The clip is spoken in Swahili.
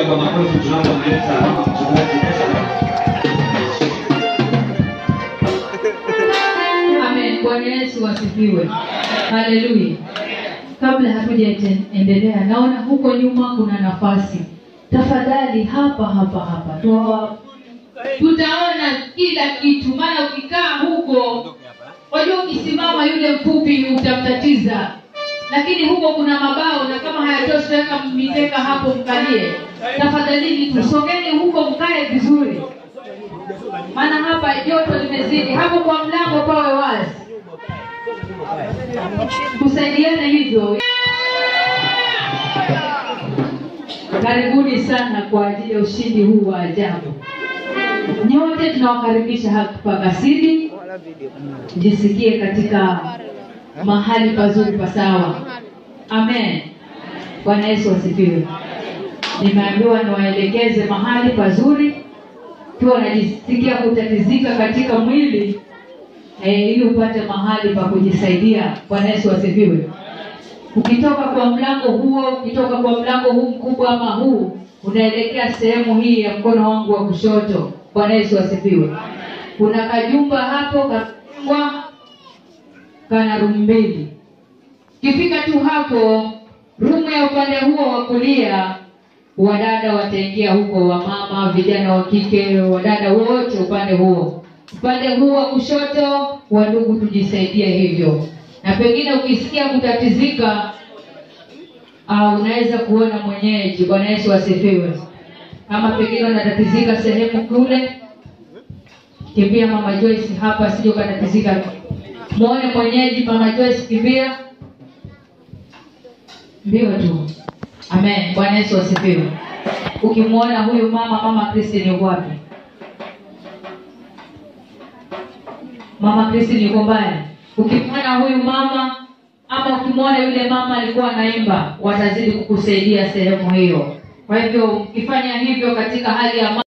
kwa makofi tunapomleta mama mchungaji Esther. Amen. Bwana Yesu asifiwe. Haleluya. Kabla hatujaendelea, naona huko nyuma kuna nafasi. Tafadhali hapa hapa hapa Tuwa, tutaona kila kitu, maana ukikaa huko, wajua, ukisimama yule mfupi utamtatiza, lakini huko kuna mabao, na kama hayatoshi weka mikeka hapo, mkalie. Tafadhalini tusongeni huko, mkae vizuri maana hapa joto limezidi. Hapo kwa mlango pawe wazi, tusaidiane hivyo. Karibuni sana kwa ajili ya ushindi huu wa ajabu. Nyote tunawakaribisha hapa Kasidi, jisikie katika mahali pazuri pasawa. Amen. Bwana Yesu asifiwe. Nimeambiwa niwaelekeze mahali pazuri ukiwa unajisikia kutatizika katika mwili eh, ili upate mahali pa kujisaidia. Bwana Yesu asifiwe. Ukitoka kwa mlango huo, ukitoka kwa mlango huu mkubwa ama huu, unaelekea sehemu hii ya mkono wangu wa kushoto. Bwana Yesu asifiwe. Kuna kajumba hapo kapangwa, kana rumu mbili. Ukifika tu hapo, rumu ya upande huo wa kulia wadada wataingia huko, wamama, vijana wa kike, wadada wote upande huo. Upande huu wa kushoto, wandugu, tujisaidie hivyo. Na pengine ukisikia kutatizika, uh, unaweza kuona mwenyeji. Bwana Yesu asifiwe. Ama pengine unatatizika sehemu kule, kimbia mama Joyce hapa, sije ukatatizika. Muone mwenyeji, mama Joyce, kimbia mbio tu. Amen. Bwana Yesu asifiwe. Ukimwona huyu mama, mama Christine yuko wapi? Mama Christine yuko mbali. Ukimwona huyu mama ama ukimwona yule mama alikuwa anaimba, watazidi kukusaidia sehemu hiyo. Kwa hivyo ukifanya hivyo katika hali ya